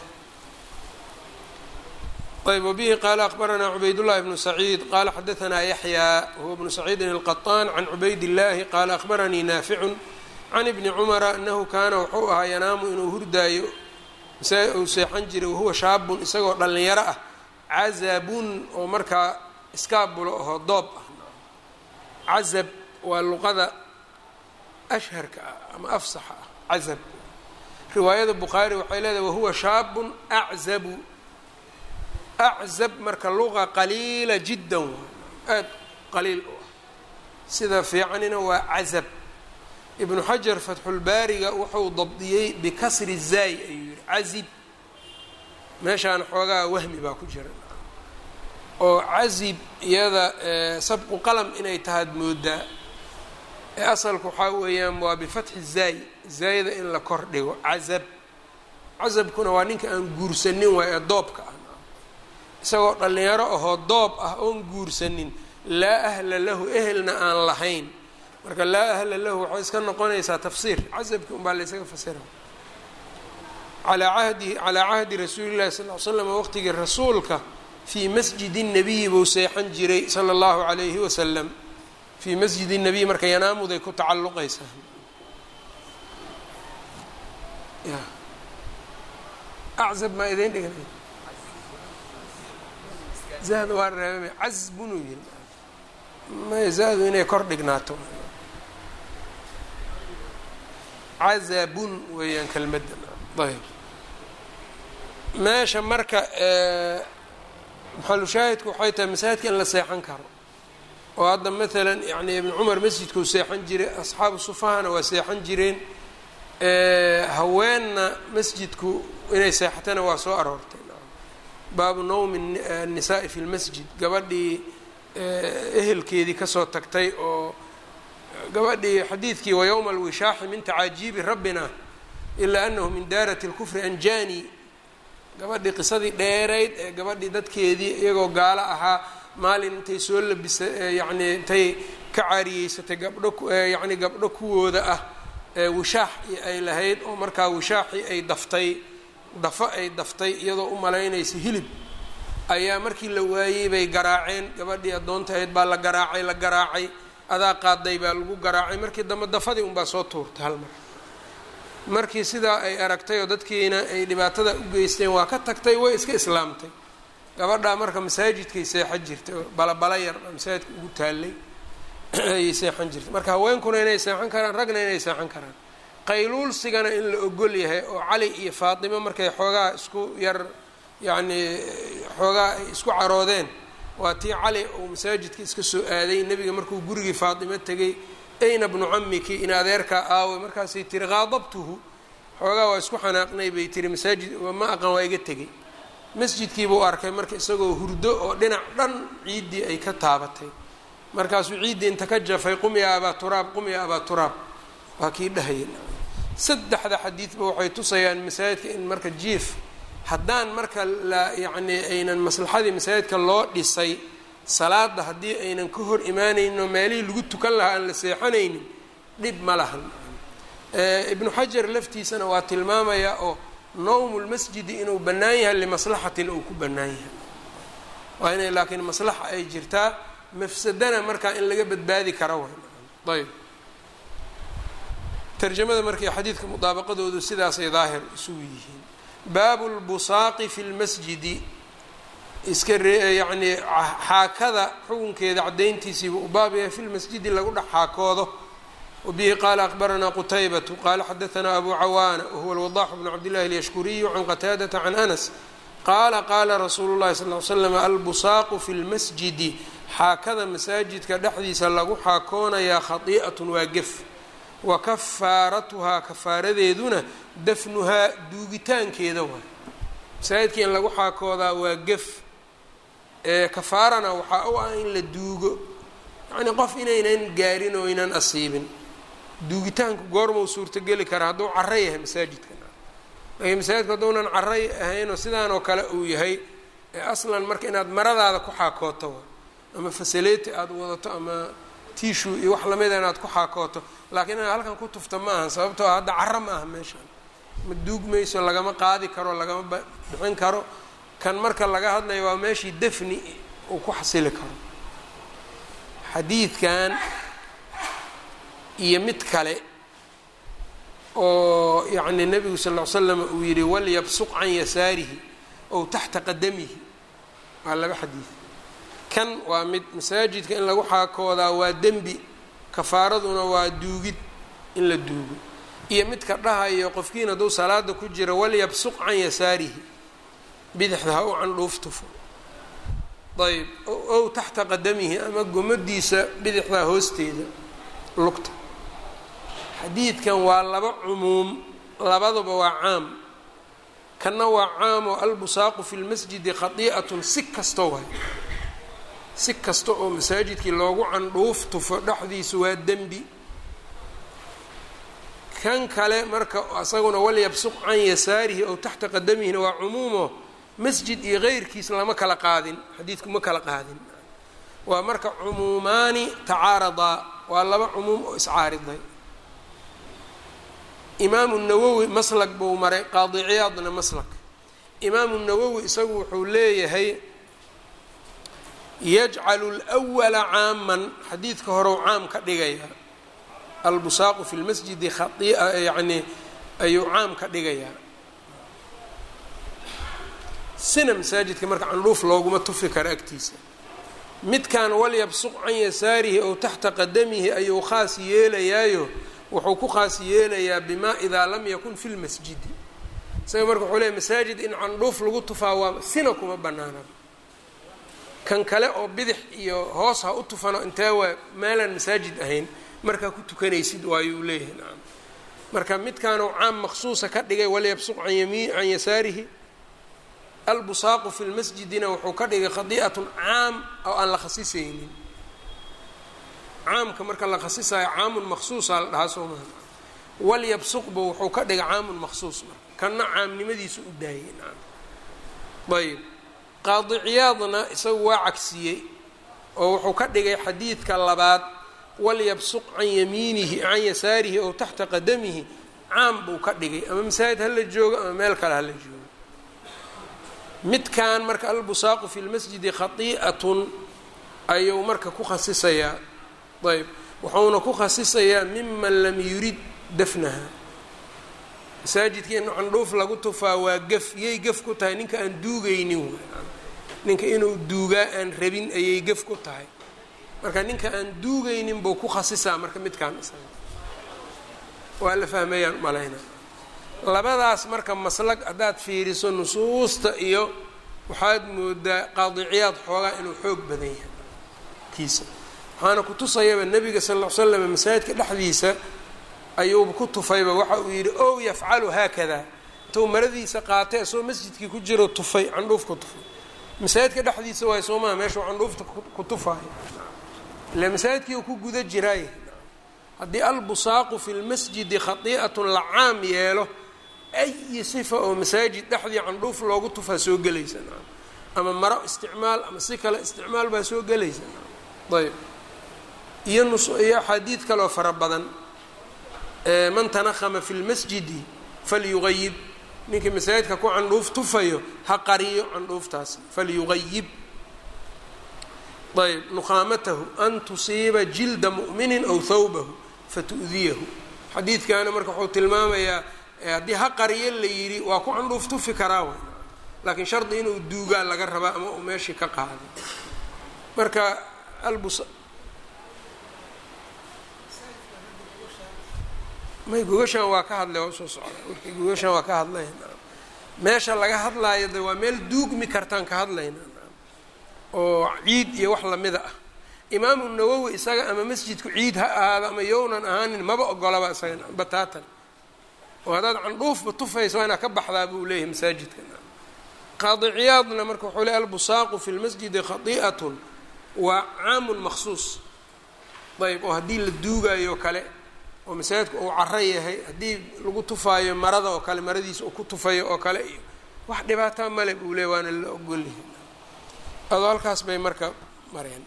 ayb wbihi qaala akbaranaa cubaydاllahi bnu saciid qaala xadaanaa yaxyaa huwa bnu saciidin الqaطaan can cubayd اllahi qaala akbaranii naaficu can ibni cumara anahu kaana wuxuu ahaa yanaamu inuu hurdaayo uu seexan jiray wahuwa shaabun isagoo dhallinyaro ah cazabun oo markaa iskaabulo ahoo doob ah cazab waa luqada ashharka ah ama afsaxa ah cazab riwaayada bukhaari waxay leedahay wahuwa shaabun aczabu aczab marka luqa qaliila jiddan waa aada qaliil u ah sida fiicanina waa cazab ibnu xajar fatxulbaariga wuxuu dabdiyey bikasri zaay ayuu yihi cazib meeshaan xoogaa wahmi baa ku jira oo cazib iyada sabqu qalam inay tahaad moodaa ee asalku waxaa weeyaan waa bifatxi zaay zaayada in la kor dhigo cazab cazabkuna waa ninka aan guursanin waay ee doobka ah isagoo dhallinyaro ahoo doob ah oon guursanin laa ahla lahu ehelna aan lahayn marka laa ahla lahu waxay iska noqonaysaa tafsiir casabki unbaa la ysaga fasira alaa ahdi calaa cahdi rasuuli llahi sal l slam waqtigii rasuulka fii masjidi nabiyi buu seexan jiray sala allahu alayhi wasalam fii masjidi nabiy marka yanaamuday ku tacalluqaysaa acab maa idin dhigan zahd waa reebame cazbunuu yiri may zahdu inay kor dhignaato cazabun weeyaan kelmadda ayb meesha marka maxalushaahidku waxay tahay masaajidka in la seexan karo oo hadda maalan yani ibn cumar masjidkuu seexan jiray asxaabu sufahana waa seexan jireen haweenna masjidku inay seexatana waa soo aroortay baabu nawmi الnisaai fi lmasjid gabadhii ehelkeedii kasoo tagtay oo gabadhii xadiidkii wayowma alwishaaxi min tacaajiibi rabbina ilaa anahu min daarati اlkufri anjani gabadhii qisadii dheerayd ee gabadhii dadkeedii iyagoo gaalo ahaa maalin intay soo labisa yani intay ka caariyeysatay gabdho yani gabdho kuwooda ah wishaax ay lahayd oo markaa wishaaxii ay daftay dafo ay daftay iyadoo u malaynaysa hilib ayaa markii la waayey bay garaaceen gabadhii addoonta ahayd baa la garaacay la garaacay adaa qaaday baa lagu garaacay markii dambe dafadii unbaa soo tuurtay hal mar markii sidaa ay aragtay oo dadkiina ay dhibaatada u geysteen waa ka tagtay way iska islaamtay gabadhaa marka masaajidkay seexan jirtay oo balabala yar masaajidka ugu taallay ayay seexan jirtay marka haweenkuna inay seexan karaan ragna inay seexan karaan qayluulsigana in la ogol yahay oo cali iyo faatimo markay xoogaa isku yar yacnii xoogaa ay isku caroodeen waa tii cali uu masaajidka iska soo aaday nebiga markuu gurigii faatimo tegay ayna bnu camiki in adeerkaa aaway markaasay tiri qaadabtuhu xoogaa waa isku xanaaqnay bay tiri masaajid ma aqan waa iga tegay masjidkiibuu arkay marka isagoo hurdo oo dhinac dhan ciiddii ay ka taabatay markaasuu ciiddi inta ka jafay qum ya abaa turaab qum ya abaa turaab waa kii dhahaya saddexda xadiidba waxay tusayaan masaajidka in marka jiif haddaan marka la yacnii aynan maslaxadii masaajidka loo dhisay salaada haddii aynan ka hor imaanaynin oo meelihii lagu tukan lahaa aan la seexanaynin dhib ma lahan ibnu xajar laftiisana waa tilmaamayaa oo nowmulmasjidi inuu bannaan yahay limaslaxatin uu ku bannaan yahay waa inay laakiin maslaxa ay jirtaa mafsadana markaa in laga badbaadi kara way ayb tarjamada markii xadiidka mudaabaqadoodu sidaasay daahir isugu yihiin baabu lbusaaqi fi lmasjidi iska ree yacnii xaakada xukunkeeda caddayntiisiiba u baab yahay fi lmasjidi lagu dhex xaakoodo wabihi qaala akbaranaa qutaybatu qaala xadaanaa abu cawaana wahuwa alwadaxu bnu cabdillahi alyashkuriyu can qataadata can anas qaala qaala rasuulu llahi sal l slam albusaaqu fi lmasjidi xaakada masaajidka dhexdiisa lagu xaakoonayaa khadii'atun waa gef wa kafaaratuhaa kafaaradeeduna dafnuhaa duugitaankeeda waay masaajidka in lagu xaakoodaa waa gef ee kafaarana waxaa u ah in la duugo yacnii qof inaynan gaarin oo aynan asiibin duugitaanku goormau suurtogeli karaa hadduu caro yahay masaajidka laakiin masaajidku hadduunan caray ahaynoo sidaan oo kale uu yahay ee aslan marka inaad maradaada ku xaakooto wa ama fasaleti aada wadato ama tishu iyo wax lamida inaad ku xaakooto laakiin inaad halkan ku tufta ma ahan sababtoo hadda caro ma aha meeshaan ma duugmayso lagama qaadi karo lagama bixin karo kan marka laga hadlayo waa meeshii defni uu ku xasili karo xadiidkan iyo mid kale oo yacni nebigu sal ll ly slam uu yidhi walyabsuq can yasaarihi ow taxta qadamihi waa laba xadiid kan waa mid masaajidka in lagu xaakoodaa waa dembi kafaaraduna waa duugid in la duugo iyo midka dhahayo qofkiin hadduu salaada ku jiro walyabsuq can yasaarihi bidixda ha u candhuuf tufo ayb ow taxta qadamihi ama gomadiisa bidixdaa hoosteeda lugta xadiidkan waa laba cumuum labaduba waa caam kanna waa caam oo albusaaqu fi lmasjidi khadii'atun si kasta waay si kasta oo masaajidkii loogu candhuuf tufo dhexdiisu waa dembi kan kale marka isaguna walyabsuq can yasaarihi ow taxta qadamihina waa cumuumo masjid iyo keyrkiis lama kala qaadin xadiidku ma kala qaadin waa marka cumuumaani tacaaradaa waa laba cumuum oo iscaariday imaamu nawowi maslak buu maray qaadi ciyaadna maslak imaamu nawowi isagu wuxuu leeyahay yajcalu lwala caaman xadiidka horew caam ka dhigaya albusaaqu fi lmasjidi khaia yacni ayuu caam ka dhigayaa sina masaajidka marka candhuuf looguma tufi karo agtiisa midkan walyabsuq can yasaarihi ow taxta qadamihi ayuu khaas yeelayaayo wuxuu ku khaas yeelayaa bimaa idaa lam yakun fi lmasjidi isaga marka wuxuu leeya masaajid in candhuuf lagu tufaa waa sina kuma banaana kan kale oo bidix iyo hoos ha u tufano intee waa meelaan masaajid ahayn markaa ku tukanaysid waayuu leeyahay nacam marka midkaanuu caam maqsuusa ka dhigay walyabsuq can yamiin can yasaarihi albusaaqu fi lmasjidina wuxuu ka dhigay khadii'atun caam oo aan la khasisaynin caamka marka la khasisayo caamun maqsuusa la dhahaa soo maha walyabsuqba wuxuu ka dhigay caamun maqsuus marka kanna caamnimadiisu u daayay nacam ayb qaadi ciyaadna isagu waa cagsiyey oo wuxuu ka dhigay xadiidka labaad walyabsuq can yamiinihi can yasaarihi ow taxta qadamihi caam buu ka dhigay ama masaajid hala joogo ama meel kale hala joogo midkan marka albusaaqu fi lmasjidi khatii'atun ayuu marka ku khasisayaa ayb wuxuuna ku khasisayaa miman lam yurid dafnaha masaajidka in candhuuf lagu tufaa waa gef yay gef ku tahay ninka aan duugaynin ninka inuu duugaa aan rabin ayay gef ku tahay marka ninka aan duugaynin buu ku khasisaa marka midkaan isaga waa la fahmayaan malayna labadaas marka maslag haddaad fiiriso nusuusta iyo waxaad moodaa qaadiciyaad xoogaa inuu xoog badan yahay kiisa waxaana ku tusayaba nebiga sal ll ly slam masaajidka dhexdiisa ayuuba ku tufayba waxa uu yidhi ow yafcalu haakada intuu maradiisa qaatay asagoo masjidkii ku jiro tufay candhuuf ku tufay masaajidka dhexdiisa waay soo maha meeshuu candhuufta ku tufaayo ila masaajidkii uu ku guda jiraay haddii albusaaqu fi lmasjidi khatii'atun la caam yeelo ayi sifa oo masaajid dhexdii candhuuf loogu tufaa soo gelaysa ama maro isticmaal ama si kale isticmaal baa soo gelaysa ayb iyo nus iyo axaadiid kaloo fara badan man tanahama fi lmasjidi falyugayib ninkii masaajidka ku candhuuf tufayo ha qariyo candhuuftaasi falyugayib ayb nukhaamatahu an tusiiba jilda mu'minin aw thawbahu fatu'diyahu xadiidkaana marka wuxuu tilmaamayaa haddii ha qariyo la yidhi waa ku candhuuf tufi karaa w laakiin shardi inuu duugaa laga rabaa ama uu meeshii ka qaado marka albus may gogashaan waa ka hadlay waa usoo socda wixii gogashaan waa ka hadlay meesha laga hadlaayo de waa meel duugmi kartaan ka hadlayna oo ciid iyo wax lamida ah imaamu nawowi isaga ama masjidku ciid ha ahaado ama yownan ahaanin maba ogolaba isaga bataatan oo haddaad candhuufba tufaysa waa inaad ka baxdaa buu leeyahay masaajidka qaadi ciyaadna marka wuxuu ley albusaaqu fi lmasjidi khati'atun waa caamun maksuus ayb oo haddii la duugaayo kale oo masaajidku uu caro yahay haddii lagu tufaayo marada oo kale maradiisa uu ku tufayo oo kale iyo wax dhibaataa male buu leey waana la ogolyahay adoo halkaas bay marka mareen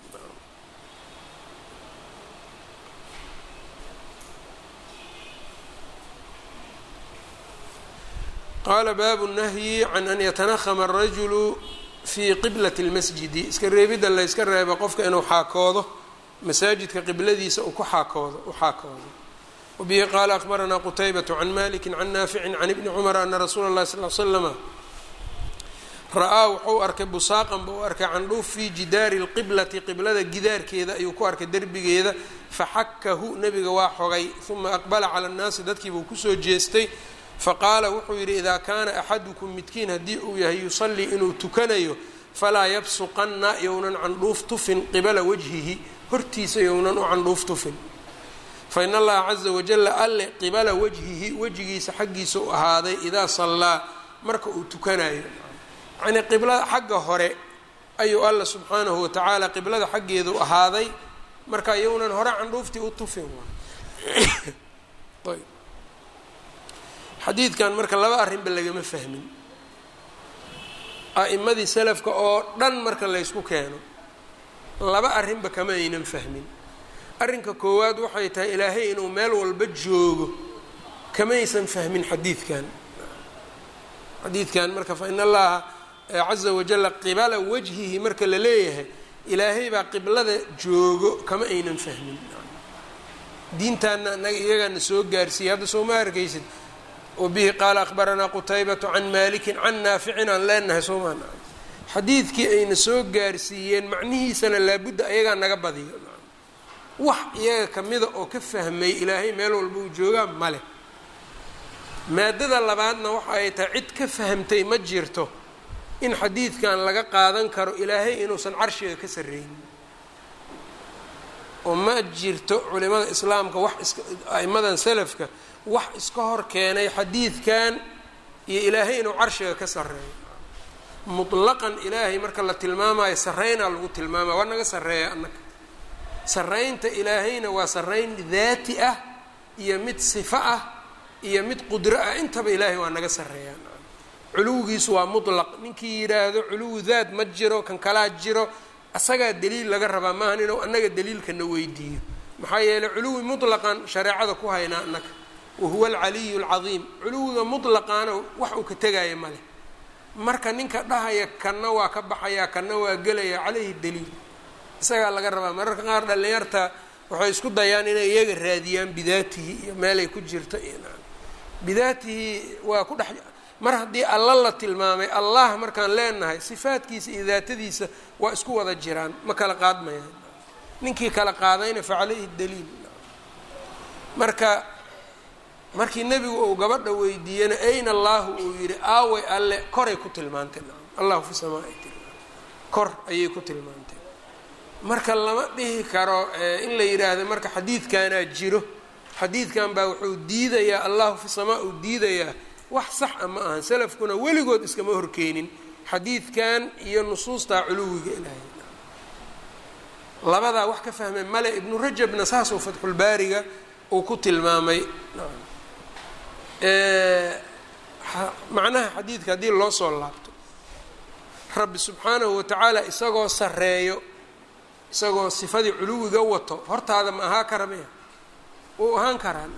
qaala baabu nahyi can an yatanahama arajulu fii qiblati اlmasjidi iska reebidda la yska reeba qofka inuu xaakoodo masaajidka qibladiisa uu ku xaakoodo u xaakoodo wabihi qaala akbaranaa qutaybaة can maliki can naafici can ibni cumara ana rasuula اllahi sal l slama ra-aa wuxuu arkay busaaqan ba u arkay candhuuf fii jidaari اlqiblati qiblada gidaarkeeda ayuu ku arkay derbigeeda faxakahu nebiga waa xogay uma aqbala cala اnnaasi dadkiibuu kusoo jeestay faqaala wuxuu yidhi idaa kaana axadukum midkiin haddii uu yahay yusallii inuu tukanayo falaa yabsuqanna yownan candhuuf tufin qibala wajhihi hortiisa yownan u candhuuf tufin fa in allaha caza wajalla alle qibala wajhihi wejigiisa xaggiisa u ahaaday idaa sallaa marka uu tukanayo yacnii qiblada xagga hore ayuu alla subxaanahu watacaala qiblada xaggeedu ahaaday marka yownan hore candhuuftii u tufin ayb xadiidkan marka laba arrinba lagama fahmin a'imadii salafka oo dhan marka laysku keeno laba arrinba kama aynan fahmin arrinka koowaad waxay tahay ilaahay inuu meel walba joogo kamaysan fahmin xadiidkan xadiidkan marka fa in allaha caza wajalla qibala wajhihi marka la leeyahay ilaahay baa qiblada joogo kama aynan fahmin diintaana anaga iyagaana soo gaarsiiyey hadda soo ma arkaysid wabihi qaala akhbaranaa qutaybatu can malikin can naaficin aan leenahay soomaan xadiidkii ayna soo gaarsiiyeen macnihiisana laabudda ayagaa naga badiyo wax iyaga kamida oo ka fahmay ilaahay meel walba uu joogaa male maadada labaadna waxa ay tahay cid ka fahamtay ma jirto in xadiidkan laga qaadan karo ilaahay inuusan carshiga ka sarreynin oo ma jirto culimada islaamka wax is a'imadan salafka wax iska hor keenay xadiidkan iyo ilaahay inuu carshiga ka sarreeyo mutlaqan ilaahay marka la tilmaamayo sarreynaa lagu tilmaamaya waa naga sarreeya annaga sarreynta ilaahayna waa sarreyn daati ah iyo mid sifo ah iyo mid qudro ah intaba ilaahay waa naga sarreeyaa culuwigiisu waa mutlaq ninkii yidhaahdo culuwi daad ma jiro kan kalaa jiro asagaa daliil laga rabaa maahan inuu annaga daliilkana weydiiyo maxaa yeeley culuwi mutlaqan shareecada ku haynaa annaga wahuwa alcaliyu alcadiim culuwiga mutlaqaana wax uu ka tegaya male marka ninka dhahaya kanna waa ka baxayaa kanna waa gelaya caleyhi daliil isagaa laga rabaa mararka qaar dhallinyarta waxay isku dayaan inay iyaga raadiyaan bidaatihi iyo meelay ku jirto iyo bidaatihi waa ku dhex mar haddii alla la tilmaamay allah markaan leenahay sifaadkiisa iyo daatadiisa waa isku wada jiraan ma kala qaadmayaan ninkii kala qaadayna fa caleyhi daliil marka markii nebigu uu gabadha weydiiyena ayna allaahu uu yidhi aaway alle koray ku tilmaantay allahu fi samaa ay tilmaantay kor ayay ku tilmaantay marka lama dhihi karo in la yidhaahdo marka xadiidkanaa jiro xadiidkan baa wuxuu diidayaa allahu fi samaa uu diidayaa wax sax a ma ahan salafkuna weligood iskama horkeenin xadiidkan iyo nusuustaa culuwiga ilaahay labadaa wax ka fahmay male ibnu rajabna saasuu fatxulbaariga uu ku tilmaamay macnaha xadiidka haddii loo soo laabto rabbi subxaanahu watacaala isagoo sarreeyo isagoo sifadii culuwiga wato hortaada ma ahaa kara maya wuu ahaan karaa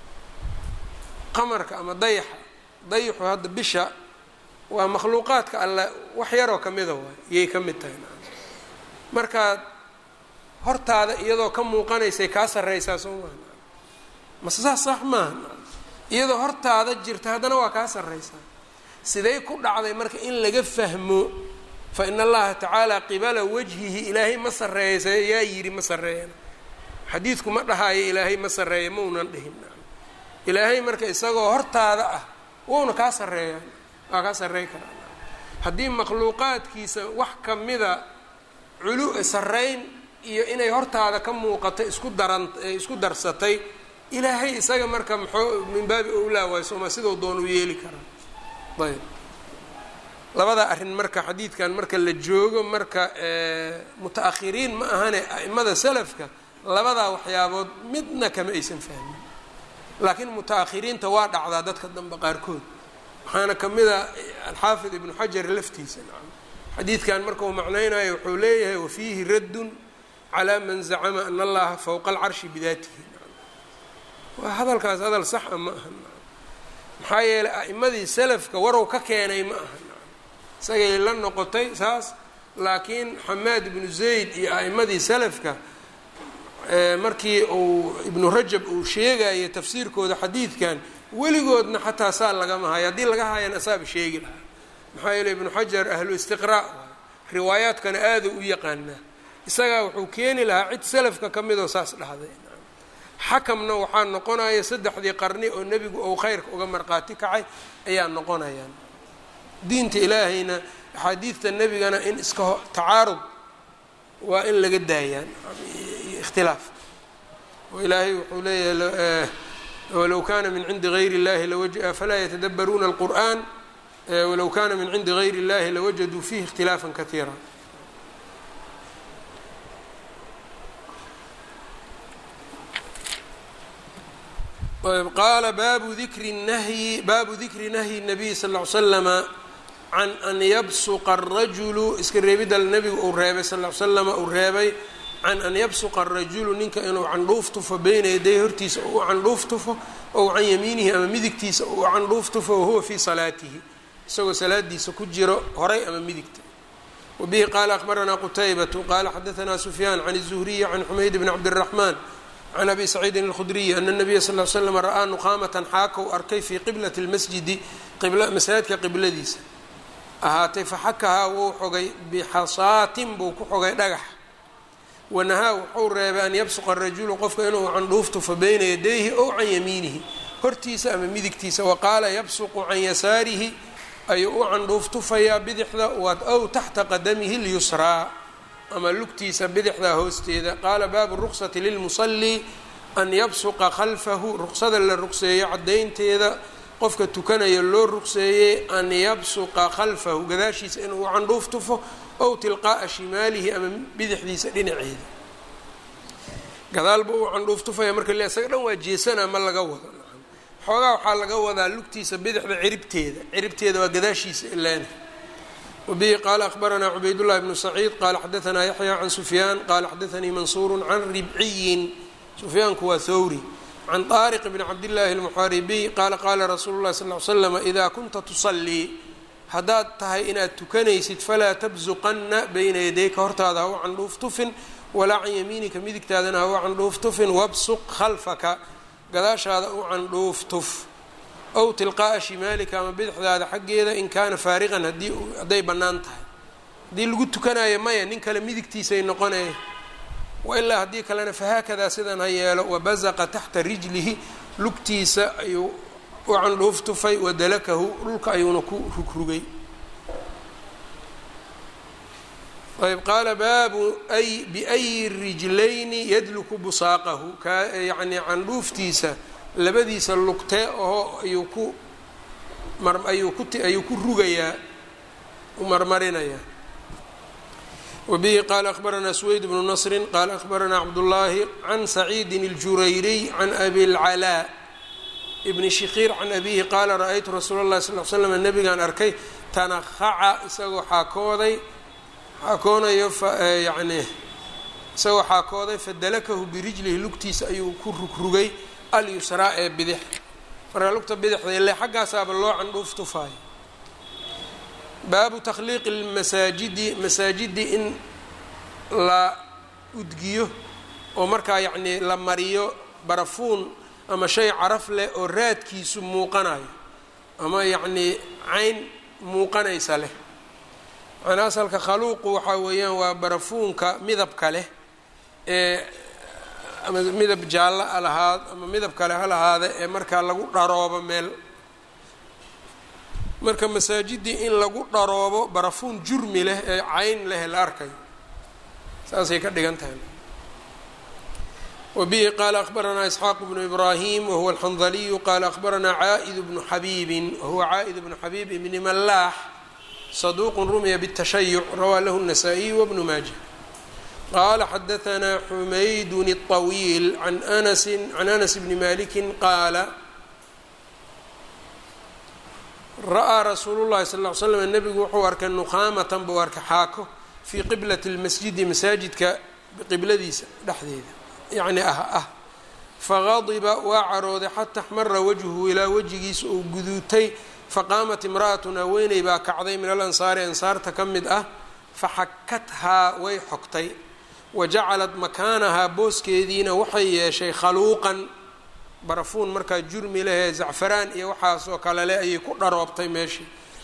qamarka ama dayaxa dayaxu hadda bisha waa makhluuqaadka alle wax yaroo kamida waay iyay ka mid tahay markaad hortaada iyadoo ka muuqanaysay kaa sarreysaa soo maa mase saas sax maaha iyadoo hortaada jirta haddana waa kaa sarreysaa siday ku dhacday marka in laga fahmo fa in allaha tacaala qibala wajhihi ilaahay ma sarreeysa yaa yidhi ma sarreeyana xadiidku ma dhahaayo ilaahay ma sarreeya maunan dhihin ilaahay marka isagoo hortaada ah wouna kaa sarreeyaa waa kaa sarrey karaa haddii makhluuqaadkiisa wax kamida culu sarreyn iyo inay hortaada ka muuqato isku daran isku darsatay ilaahay isaga marka maxoo min baabi owlaa waay sooma sidau doon u yeeli karaa ayb labadaa arrin marka xadiidkan marka la joogo marka muta-akhiriin ma ahane a'imada salafka labadaa waxyaabood midna kama aysan fahmin laakiin muta-akhiriinta waa dhacdaa dadka dambe qaarkood waxaana kamid a alxaafid ibnu xajar laftiisa xadiidkan markau macnaynayo wuxuu leeyahay wafiihi raddun calaa man zacama ana allaha fowqa alcarshi bidaatihi waa hadalkaas hadal saxa ma aha maxaa yeelay a'imadii salafka warow ka keenay ma aha isagay la noqotay saas laakiin xamaad ibnu zayd iyo a'imadii salafka markii uu ibnu rajab uu sheegayo tafsiirkooda xadiidkan weligoodna xataa saa lagama hayo haddii laga hayan asaaba sheegi lahaa maxaa yeeley ibnu xajar ahlu istiqraa riwaayaadkana aada u yaqaanaa isagaa wuxuu keeni lahaa cid salafka ka midoo saas dhahday xakamna waxaa noqonaya saddexdii qarni oo nebigu ou khayrka uga marqaati kacay ayaa noqonayaan diinta ilaahayna axaadiidta nebigana in iska tacaarud waa in laga daayaan ikhtilaaf oo ilaahay wuxuu leeyahay walow kana min cindi gayri اllahi afalaa yatadabbaruuna اlqur'an walow kana min cindi gayri اllahi lawajaduu fihi اkhtilaafa katiira qaala baabu dikri nahyi baabu dikri nahyi الnabiy sal ll ly slama can an yabsuqa الrajulu iska reebidal nebigu uu reebay sal ll ly slama uu reebay can an yabsuqa الrajulu ninka inuu candhuuf tufo beyna yaday hortiisa ou u candhuuf tufo ow can yamiinihi ama midigtiisa ou u candhuuf tufo wahuwa fii salaatihi isagoo salaadiisa ku jiro horay ama midigta wabihi qaala akbaranaa qutaybatu qaala xadaanaa sufyaan can الzuhriyi can xumayd bn cabdالraxmaan can abi saciidin اlkhudriyi ana nabiya sal l slam ra'aa nuqaamatan xaakow arkay fii qiblati اlmasjidi masaajidka qibladiisa ahaatay faxakahaa wuu xogay bixasaatin buu ku xogay dhagax wanahaa wuxuu reebay an yabsuqa rajulu qofka inuu candhuuf tufo beyna yadayhi ow can yamiinihi hortiisa ama midigtiisa waqaala yabsuqu can yasaarihi ayuu u candhuuf tufayaa bidixda ow taxta qadamihi lyusraa ama lugtiisa bidixdaa hoosteeda qaala baabu ruqsati lilmusalii an yabsuqa khalfahu ruqsada la ruqseeyo caddaynteeda qofka tukanaya loo ruqseeyey an yabsuqa khalfahu gadaashiisa inuu u candhuuf tufo ow tilqaa'a shimaalihi ama bidixdiisa dhinaceeda gadaalba uu candhuuf tufaya marka le isaga dhan waa jeesanaa ma laga wado xoogaa waxaa laga wadaa lugtiisa bidixda ciribteeda ciribteeda waa gadaashiisa ilaana wbihi qaala akbaranaa cubaydullahi bnu saciid qaala xadaanaa yaxya can sufyaan qaala xadaanii mansuuru can ribciyin sufyaanku waa thawri can طaariq bni cabdillaahi اlmuxaaribiy qaala qaala rasuulu llahi sal l slama idaa kunta tusallii haddaad tahay inaad tukanaysid falaa tabsuqanna bayna yadayka hortaada ha u candhuuf tufin walaa can yamiinika midigtaadana ha u candhuuf tufin wabsuq khalfaka gadaashaada u candhuuf tuf ow tilqaa'a shimaalika ama bidixdaada xaggeeda in kaana faariqan haddii hadday bannaan tahay haddii lagu tukanayo maya nin kale midigtiisay noqonaya wailaa haddii kalena fahaakadaa sidan ha yeelo wabazaqa taxta rijlihi lugtiisa ayuu u candhuuf tufay wadalakahu dhulka ayuuna ku rugrugay ayb qaala baabu ay biayi rijlayni yadluku busaaqahu ka yacnii candhuuftiisa labadiisa lugtee oo ayuu ku mar ayuu ku ayuu ku rugayaa u marmarinayaa wbihi qala akhbaranaa sweyd bnu nasri qala akhbaranaa cabdullaahi can saciidin اljurayriy can abi اlcalaa bni shikiir can abihi qaala ra-aytu rasuula اllahi sal l slam nabigaan arkay tanakhaca isagoo xaakooday xaakoonayo yani isagoo xaakooday fadalakahu birijlihi lugtiisa ayuu ku rugrugay alyusraa ee bidix marka lugta bidixda ile xaggaasaaba loo candhuuf tufaayo baabu takhliiqi lmasaajidi masaajidi in la udgiyo oo markaa yacnii la mariyo barafuun ama shay caraf leh oo raadkiisu muuqanayo ama yacnii cayn muuqanaysa leh macnaa asalka khaluuqu waxaa weeyaan waa barafuunka midabka leh ee ama midab jaallo a lahaad ama midab kale ha lahaada ee markaa lagu dharoobo meel marka masaajidii in lagu dharoobo barafuun jurmi leh ee cayn leh la arkayo saasay ka dhigan tahay wbihi qala akhbaranaa isxaaq bnu ibrahim wahuwa alxandaliyu qala akhbaranaa caaid bnu xabiibin wahuwa caaid bnu xabiib ibni malaax saduuq rumiya bالtashayuc rawaa lahu الnasaa-iy wbnu maaja qala xadaanaa xumaydun الطawiil an anasi can anas bni maliki qaala ra-aa rasuulu llahi sal ll ly slam nebigu wuxuu arkay nuqaamatan buu arkay xaako fii qiblati lmasjidi masaajidka qibladiisa dhexdeeda yacni ah ah faqadiba waa carooday xata axmara wajhuhu ilaa wejigiisa uu guduutay faqaamat imra'atun haweeney baa kacday min alansaari ansaarta ka mid ah faxakathaa way xogtay wa jacalat makaanahaa booskeediina waxay yeeshay khaluuqan barafuun markaa jurmi lehee zacfaraan iyo waxaasoo kale leh ayay ku dharoobtay meeshii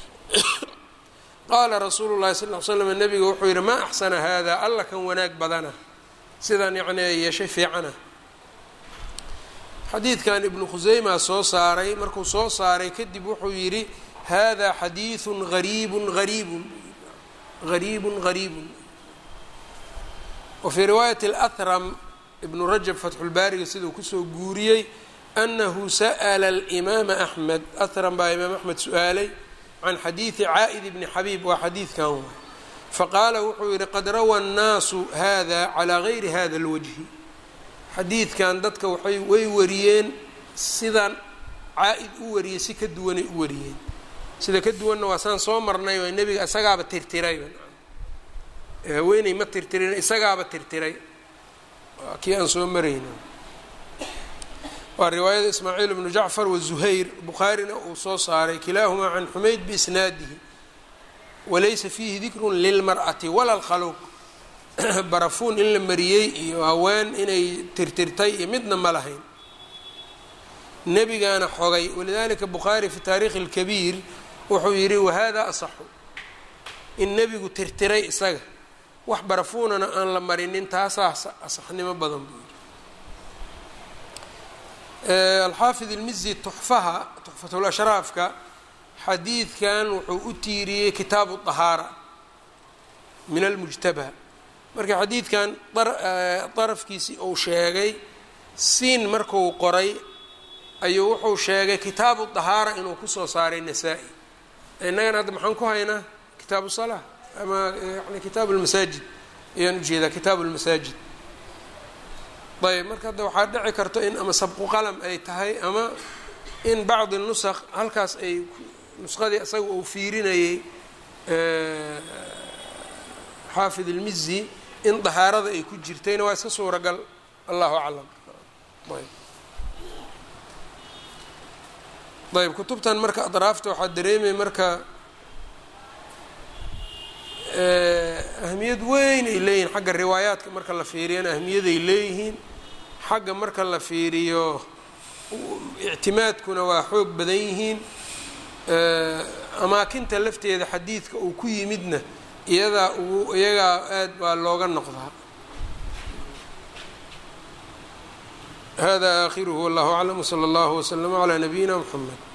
qaala rasuulu llahi sal l slam nabiga wuxuu yidhi maa axsana haadaa alla kan wanaag badana sidan yacni ay yeeshay fiicana xadiidkan ibnu khuseyma soo saaray markuu soo saaray kadib wuxuu yidhi hada xadiidun gariibun gariibun gariibun gariibun wa fii riwaayati اlahram ibnu rajab fatxulbaariga siduu kusoo guuriyey anahu sa'la alimaama axmed ahram baa imaam axmed su-aalay can xadiidi caa'id bni xabiib waa xadiidkan waay faqaala wuxuu yidhi qad rawa annaasu hada calaa gayri hada اlwajhi xadiidkan dadka waxay way wariyeen sidan caa-id u wariyey si ka duwanay u wariyeen sida ka duwanna waa saan soo marnay oo nebiga isagaaba tirtiray haweeney ma tirtirin isagaaba tirtiray waa kii aan soo marayna waa riwaayada ismaaciil ibnu jacfar wazuhayr bukhaarina uu soo saaray kilaahumaa can xumayd biisnaadihi walaysa fiihi dikrun lilmar'ati wala lkhaluuq barafuun in la mariyey iyo haween inay tirtirtay iyo midna ma lahayn nebigaana xogay walidalika bukhaari fi taariikhi اlkabiir wuxuu yidhi wahada asaxu in nebigu tirtiray isaga wax barafuunana aan la marinin taasaa asaxnimo badan buu yidhi alxaafid ilmizi tuxfaha tuxfatulashraafka xadiidkan wuxuu u tiiriyey kitaabu طahaara min almujtabaa marka xadiidkan darafkiisii uu sheegay siin markuu qoray ayuu wuxuu sheegay kitaabu طahaara inuu kusoo saaray nasaa-i innagana hadda maxaan ku haynaa kitaabu salaa ama yani kitaabu lmasaajid ayaan ujeedaa kitaabu lmasaajid ayb marka hadda waxaa dhici karto in ama sabqu qalam ay tahay ama in bacdi nusaq halkaas ay nusqadii isaga uu fiirinayay xaafid ilmizi in dahaarada ay ku jirtayna waa iska suuragal allahu aclam ayb ayb kutubtan marka adraafta waxaa dareemaya marka ahmiyad weyn ay leeyihiin xagga riwaayaadka marka la fiiriyana ahmiyaday leeyihiin xagga marka la fiiriyo ictimaadkuna waa xoog badan yihiin amaakinta lafteeda xadiidka uu ku yimidna iyadaa ugu iyagaa aad baa looga noqdaa hada aakhiruhu wallahu aclam wsala allahu waslama calaa nabiyina mxamed